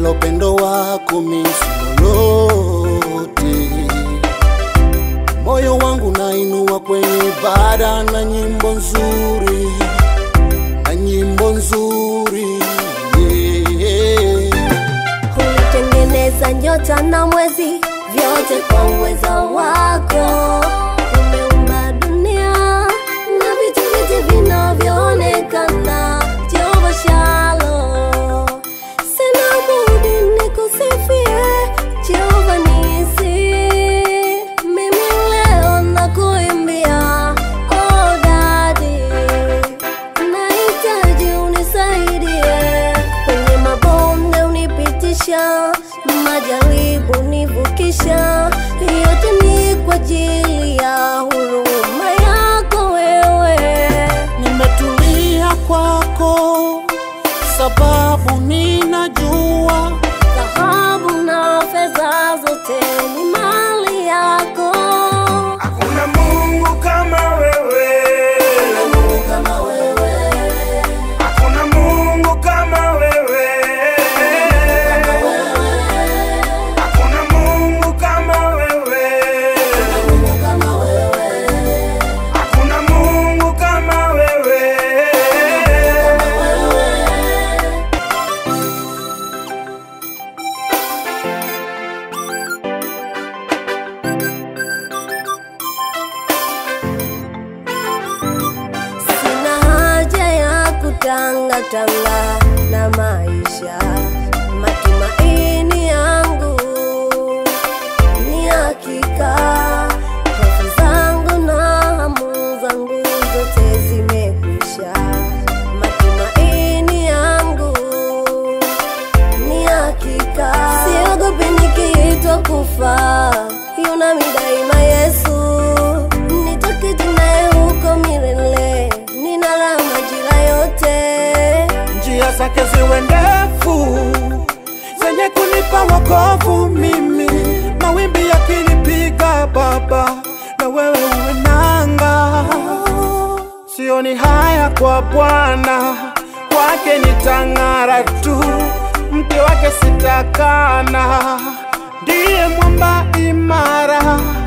bila upendo wako mimi si lolote. Moyo wangu nainua kwenye ibada na nyimbo nzuri, na nyimbo nzuri yeah. Ulitengeneza nyota na mwezi, vyote kwa uweza wako. Umeumba dunia na vitu vyote vinavyoonekana. Jehova Shalom, sina budi nikusifie. Jehova Nisi, mimi leo nakuimbia. Oh Daddy, nahitaji unisaidie kwenye mabonde, unipitisha majaribu, nivukisha. Yote ni kwa ajili ya huruma yako wewe. Nimetulia kwako sababu ninajua Dhahabu na fedha zote ni mali yako. Hakuna Mungu kama wewe. Kama wewe, Hakuna Mungu kama wewe. Hakuna Mungu kama wewe. kama wewe. Hakuna Mungu kama wewe. Sina haja ya kutangatanga na maisha, matumaini yangu ni hakika. Hofu zangu na hamu zangu zote zimekwisha, matumaini yangu ni hakika. Siogopi nikiitwa kufa, yunami daima Yesu, nitaketi naye huko milele, nina raha majira yote. njia zake ziwe ndefu zenye kunipa wokovu mimi, mawimbi yakinipiga Baba, na wewe uwe nanga. Sioni haya kwa Bwana, kwake nitang'ara tu, mke wake sitakana, ndiye mwamba imara